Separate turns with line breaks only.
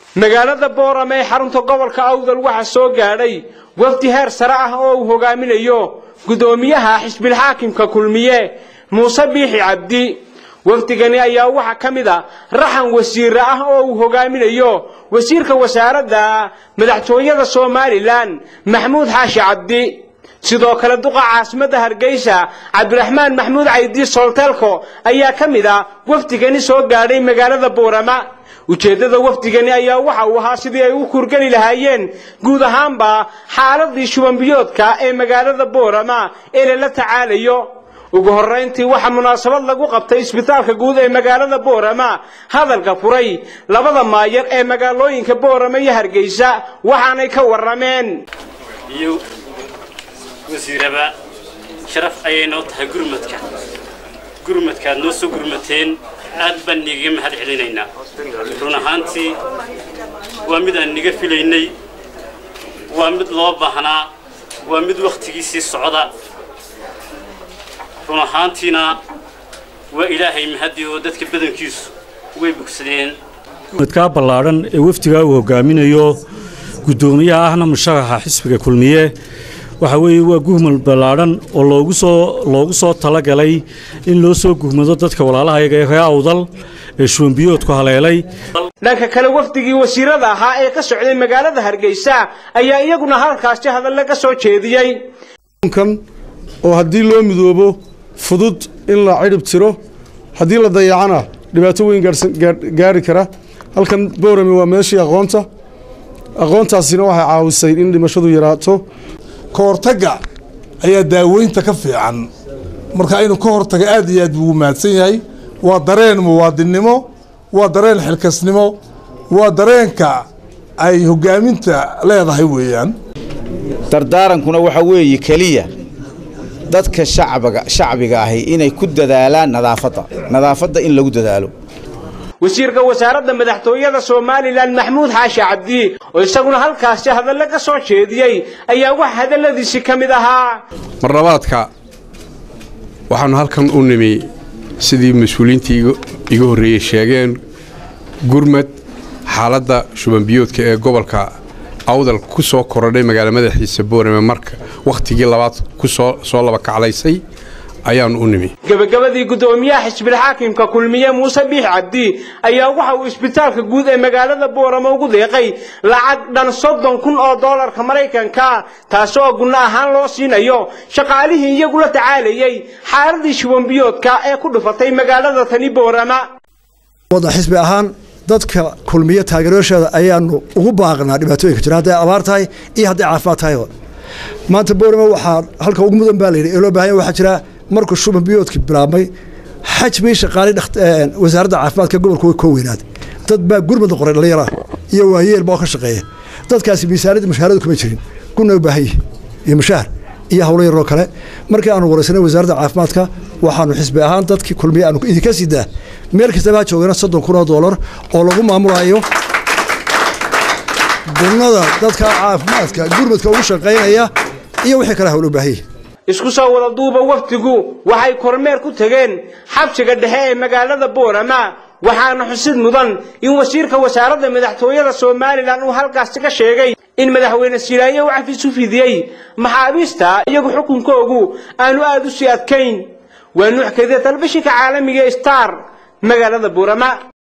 magaalada boorame ee xarunta gobolka awdal waxaa soo gaadhay wafdi heer sare ah oo uu hogaaminayo guddoomiyaha xisbilxaakimka kulmiye muuse biixi cabdi wafdigani ayaa waxaa ka mid a raxan wasiire ah oo uu hogaaminayo wasiirka wasaaradda madaxtooyada somalilan maxmuud xaashi cabdi sidoo kale duqa caasimadda hargeysa cabdiraxmaan maxmuud caydi solteelko ayaa ka mid ah wafdigani soo gaadhay magaalada boorama ujeeddada wafdigani ayaa waxa uu ahaa sidii ay u kurgeli lahaayeen guud ahaanba xaaladii shubanbiyoodka ee magaalada boorama ee lala tacaalayo ugu horrayntii waxaa munaasabad lagu qabtay isbitaalka guud ee magaalada boorama hadalka furay labada maayar ee magaalooyinka boorama iyo hargeysa waxaanay ka warrameen
iyo wasiiraba sharaf ayay noo tahay gurmadka gurmadkaad noo soo gurmateen aad baan nigaga mahad celinaynaa run ahaantii waa mid aan niga filaynay waa mid loo baahnaa waa mid wakhtigiisii socda run ahaantiina waa ilaahay mahadi oo dadka badankiisu way bogsadeen
gurmadkaa ballaadhan ee wafdigaa uu hogaaminayo guddoomiyaha ahna musharaxa xisbiga kulmiye waxa weeye waa guhmal ballaadhan oo loogu soo loogu soo talagalay in loo soo guhmado dadka walaalahayaga ee reer awdal ee shuwanbiyoodku haleelay
dhanka kale wafdigii wasiirada ahaa ee ka socday magaalada hargeysa ayaa iyaguna halkaasi hadalle ka soo jeediyey
kan oo haddii loo midoobo fudud in la cidhib tiro haddii la dayacana dhibaato weyn gaari kara halkan boorame waa meeshii aqoonta aqoontaasina waxay caawisay in dhimashadu yaraato
ka hortagga ayaa daaweynta ka fiican marka inuu ka hortaga aad iyo aad buu u mahadsan yahay waa dareen muwaadinnimo waa dareen xilkasnimo waa dareenka ay hoggaaminta leedahay weeyaan
dardaarankuna waxa weeye keliya dadka shacbiga shacbiga ahi inay ku dadaalaan nadaafadda nadaafadda in lagu dadaalo
wasiirka wasaaradda madaxtooyada somalilan maxmuud xaashi cabdi oo isaguna halkaasi hadalle ka soo jeediyey ayaa wax hadalladiisi ka mid ahaa
marlabaadka waxaannu halkan u nimi sidii mas-uuliyiintii iga horreeyey sheegeen gurmad xaaladda shubanbiyoodka ee gobolka awdal ku soo korodhay magaala madaxiisa boorame marka wakhtigii labaad ku soo laba kaclaysay ayaannu u nimi
gebagabadii guddoomiyaha xisbilxaakimka kulmiye muuse biix cabdi ayaa waxa uu isbitaalka guud ee magaalada boorama ugu deeqay lacag dhan soddon kun oo doolarka maraykanka taasoo gunno ahaan loo siinayo shaqaalihii iyagu la tacaalayey xaaladii shubanbiyoodka ee ku dhufatay magaalada tani boorama
wada xisbi ahaan dadka kulmiye taageeryaasheeda ayaanu ugu baaqnaa dhibaatooyinka jira hadday abaar tahay iyo hadday caafimaad tahayba maanta boorama waxaa halka ugu mudan baa layidhi ee loo baahanya waxaa jira markuu shuban biyoodkii bilaabmay xajbii shaqaalay wasaaradda caafimaadka gobolka way koo weynaaday dad baa gurmad qoray dhallinyara iyo waayeel baa ka shaqeeya dadkaasi miisaaniyadda mushaharadu kuma jirin guna u baahan yihi iyo mushaahar iyo howlo yaroo kale markii aanu waraysanay wasaaradda caafimaadka waxaanu xisbi ahaan dadkii kulmiye aanu idinka sidaa meel kastaba ha joogana soddon kun oo doolar oo lagu maamulayo gunnada dadka caafimaadka gurmadka ugu shaqaynaya iyo wixii kale howlo baahan yihi
isku soo wada duuba wafdigu waxay kormeer ku tegeen xabsiga dhexe ee magaalada boorama waxaana xusid mudan in wasiirka wasaaradda madaxtooyada somalilan uu halkaasi ka sheegay in madaxweyne silaaye uu cafis u fidiyey maxaabiista iyagu xukunkoogu aanu aad u sii adkayn waa nuuxkadee talefishinka caalamiga star magaalada boorama